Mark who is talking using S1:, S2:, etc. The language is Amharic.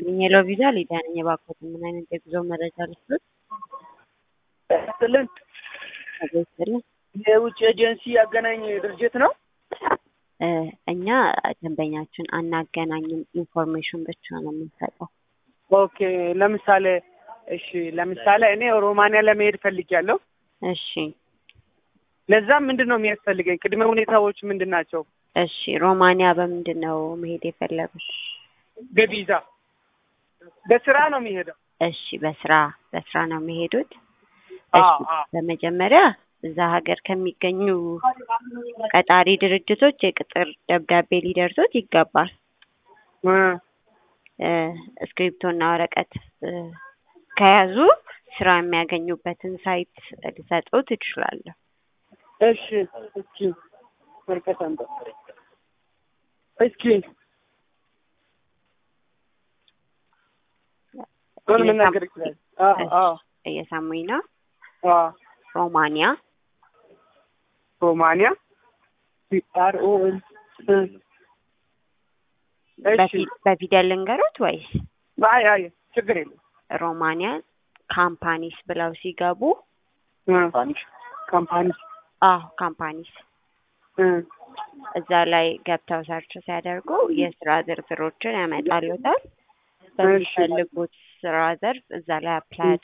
S1: ሄሎ ቪዛ ሊዲያ ነኝ። እባክዎትን ምን አይነት የጉዞ መረጃ ልስጥዎት?
S2: ስልን
S1: አቤትልን
S2: የውጭ ኤጀንሲ አገናኝ ድርጅት ነው።
S1: እ እኛ ደንበኛችን አናገናኝም፣ ኢንፎርሜሽን ብቻ ነው የምንሰጠው።
S2: ኦኬ ለምሳሌ እሺ፣ ለምሳሌ እኔ ሮማንያ ለመሄድ ፈልጊያለሁ።
S1: እሺ
S2: ለዛም ምንድን ነው የሚያስፈልገኝ? ቅድመ ሁኔታዎች ምንድን ናቸው?
S1: እሺ ሮማንያ በምንድን ነው መሄድ የፈለጉት?
S2: በቪዛ በስራ ነው የሚሄደው።
S1: እሺ በስራ በስራ ነው የሚሄዱት።
S2: አዎ
S1: እሺ
S2: አዎ
S1: በመጀመሪያ እዛ ሀገር ከሚገኙ ቀጣሪ ድርጅቶች የቅጥር ደብዳቤ ሊደርሶት ይገባል።
S2: እ
S1: እ እስክሪፕቶና ወረቀት እ ከያዙ ስራ የሚያገኙበትን ሳይት ልሰጥዎት እችላለሁ።
S2: እሺ እስኪ ወረቀት አምጣ እስኪ ምን መናገር ይችላል? አዎ አዎ
S1: እየሰሙኝ ነው።
S2: አዎ
S1: ሮማንያ
S2: ሮማንያ አር ኦ ኤል እሺ
S1: በፊ- በፊደል ልንገሮት ወይስ
S2: አይ አይ ችግር የለም
S1: ሮማንያ ካምፓኒስ ብለው ሲገቡ
S2: ካምፓኒ
S1: አዎ ካምፓኒስ
S2: እ
S1: እዛ ላይ ገብተው ሰርች ሲያደርጉ የስራ ዝርዝሮችን ያመጣሉታል።
S2: እሺ
S1: በሚፈልጉት ስራ ዘርፍ እዛ ላይ አፕላይ